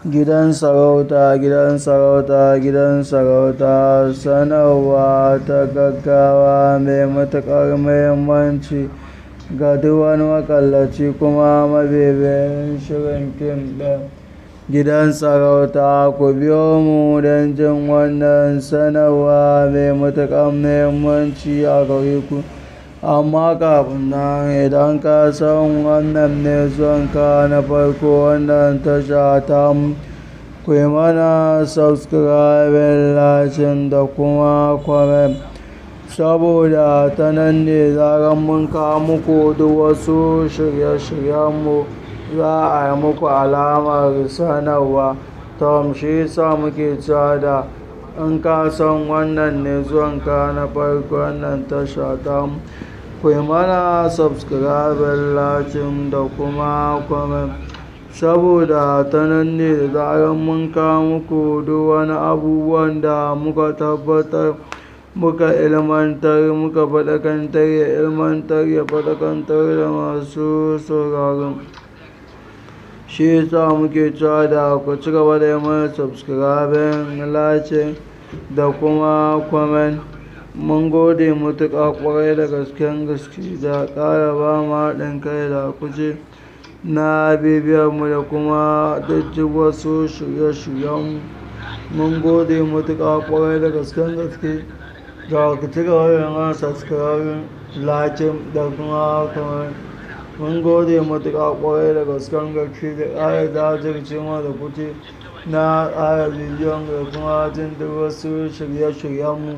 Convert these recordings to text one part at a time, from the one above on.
Gidan sarauta, gidan sarauta, gidan sarauta sanarwa ta gaggawa mai matuƙar muhimmanci ga duk wani maƙallaci kuma mabibiyin shirin fim ɗin gidan sarauta. Ku biyo mu don jin wannan sanarwa mai matuƙar muhimmanci a gare ku. Amma kafin nan idan ka san wannan ne zuwanka na farko wannan tasha tamu, ku yi mana subscribing, like da kuma comment. Saboda ta nan ne zarar mun kawo muku duk wasu shirye-shiryenmu za a yi muku alamar sanarwa. Tom shi yasa muke cewa da in ka san wannan ne zuwanka na farko wannan tasha tamu, ku yi mana subscribing, like da kuma comment. Saboda ta nan ne da zarar mun kawo muku duk wani abubuwan da muka tabbatar muka ilmantar, muka faɗakantar, ya ilmantar, ya faɗakantar da masu sauraron. Shi yasa muke cewa da ku ci gaba da yi mana subscribing, like da kuma comment. Mun gode matuƙa ƙwarai da gasken gaske da ƙara ba mu haɗin kai da kuke na bibiyarmu da kuma jijjig wasu shirye-shiryenmu. Mun gode matuƙa ƙwarai da gasken gaske da ku ci gaba da yi mana subscribing, like da kuma comment. Mun gode matuƙa ƙwarai da gasken gaske da ƙara jajircewa da kuke na ƙara bibiyan da kuma jin duk wasu shirye-shiryenmu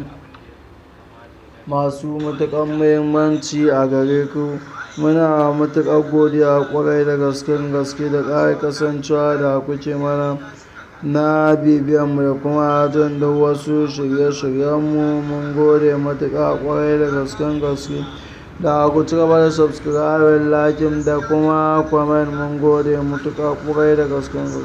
masu matuƙar muhimmanci a gare ku. Muna matuƙar godiya ƙwarai da gasken gaske da ƙara kasancewa da kuke mana na bibiyanmu da kuma jin duk wasu shirye-shiryenmu. Mun gode matuƙa ƙwarai da gasken gaske da ku ci gaba da subscribing, like da kuma comment. Mun gode matuƙa ƙwarai da gasken gaske.